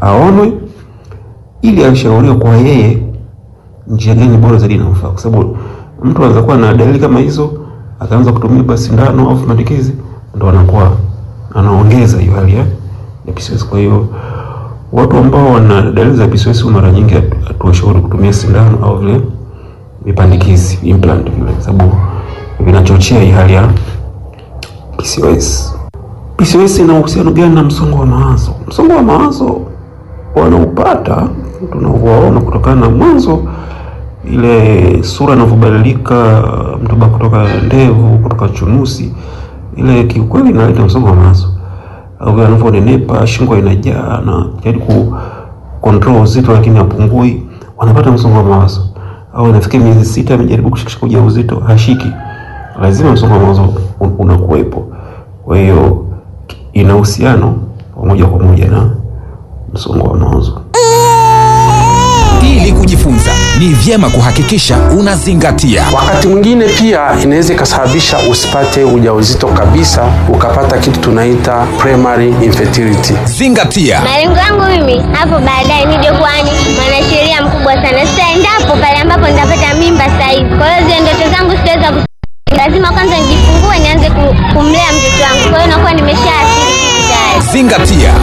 aonwe ili ashauriwe kwa yeye njia gani bora zaidi inamfaa, kwa sababu mtu anaweza kuwa na dalili kama hizo akaanza kutumia basi sindano au vipandikizi, ndo anakuwa anaongeza hiyo hali ya ya PCOS. Kwa hiyo watu ambao wana dalili za PCOS mara nyingi hatuwashauri kutumia sindano au vile vipandikizi implant vile, sababu vinachochea hii hali ya PCOS. PCOS ina uhusiano gani na msongo wa mawazo? Msongo wa mawazo wanaupata tunavyowaona kutokana na mwanzo ile sura inavyobadilika, mtu ba kutoka ndevu kutoka chunusi, ile kiukweli inaleta msongo wa mawazo, au vile anavyonenepa, shingo inajaa na jaribu ku control uzito lakini hapungui, wanapata msongo wa mawazo. Au inafikia miezi sita amejaribu kushikisha ujauzito hashiki, lazima msongo wa mawazo un- unakuwepo. Kwa hiyo ina uhusiano wa moja kwa moja na msongo wa mawazo. Ili kujifunza ni vyema kuhakikisha unazingatia Wakati mwingine pia inaweza ikasababisha usipate ujauzito kabisa, ukapata kitu tunaita primary infertility. zingatia. Malengo yangu mimi hapo baadaye nije kuwa ni mwanasheria mkubwa sana. Sasa endapo pale ambapo nitapata mimba sasa hivi, kwa hiyo zile ndoto zangu sitaweza ku lazima kwanza nijifungue nianze ku- kumlea mtoto wangu. Kwa hiyo nakuwa nimeshaathiri kitu tayari. Zingatia.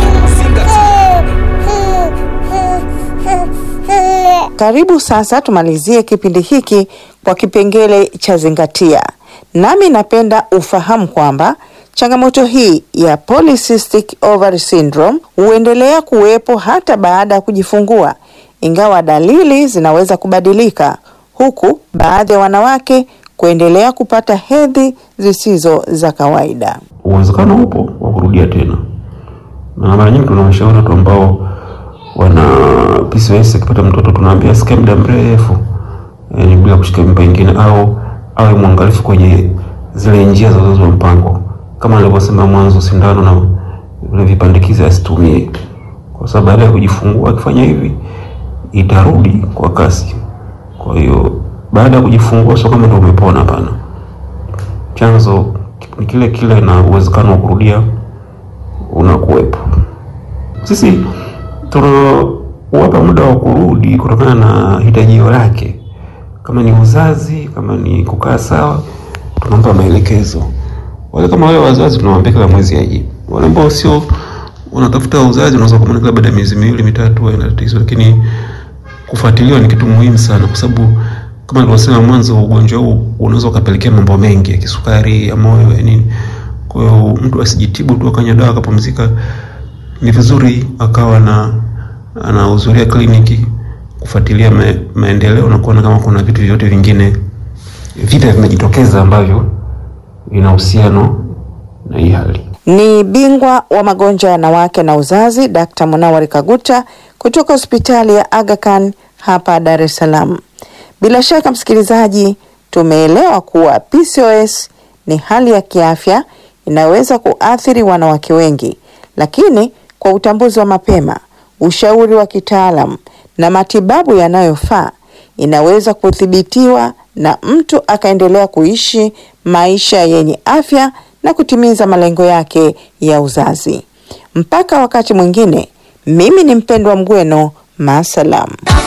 Karibu sasa tumalizie kipindi hiki kwa kipengele cha zingatia. Nami napenda ufahamu kwamba changamoto hii ya polycystic ovary syndrome huendelea kuwepo hata baada ya kujifungua, ingawa dalili zinaweza kubadilika, huku baadhi ya wanawake kuendelea kupata hedhi zisizo za kawaida. uwezekano upo wa kurudia tena, na mara nyingi tunawashauri watu ambao wana PCOS akipata mtoto tunaambia asikae muda mrefu yani bila kushika mimba ingine, au awe mwangalifu kwenye zile njia za uzazi wa mpango, kama alivyosema mwanzo, sindano na vile vipandikizi asitumie, kwa sababu baada ya kujifungua akifanya hivi itarudi kwa kasi. Kwa hiyo baada ya kujifungua sio kama ndio umepona, hapana chanzo ni kile kile na uwezekano wa kurudia unakuwepo. Sisi tunawapa muda wa kurudi kutokana na hitajio lake, kama ni uzazi, kama ni kukaa sawa, tunampa maelekezo. Wale kama wale wazazi tunawaambia kila mwezi aje. Wale ambao sio unatafuta uzazi, unaweza kumwona kila baada ya miezi miwili mitatu, haina tatizo, lakini kufuatiliwa ni kitu muhimu sana, kwa sababu kama nilivyosema mwanzo, ugonjwa huu unaweza ukapelekea mambo mengi ya kisukari, ya moyo, ya nini. Kwa hiyo mtu asijitibu tu akanywa dawa akapumzika. Ni vizuri akawa na anahudhuria kliniki kufuatilia ma, maendeleo na kuona kama kuna vitu vyote vingine vipya vimejitokeza ambavyo vina uhusiano na hii hali. Ni bingwa wa magonjwa ya wanawake na uzazi Dkt. Munawari Kaguta kutoka hospitali ya Aga Khan hapa Dar es Salaam. Bila shaka msikilizaji, tumeelewa kuwa PCOS ni hali ya kiafya inayoweza kuathiri wanawake wengi, lakini kwa utambuzi wa mapema, ushauri wa kitaalam na matibabu yanayofaa inaweza kudhibitiwa na mtu akaendelea kuishi maisha yenye afya na kutimiza malengo yake ya uzazi. Mpaka wakati mwingine, mimi ni mpendwa Mgweno, maasalam.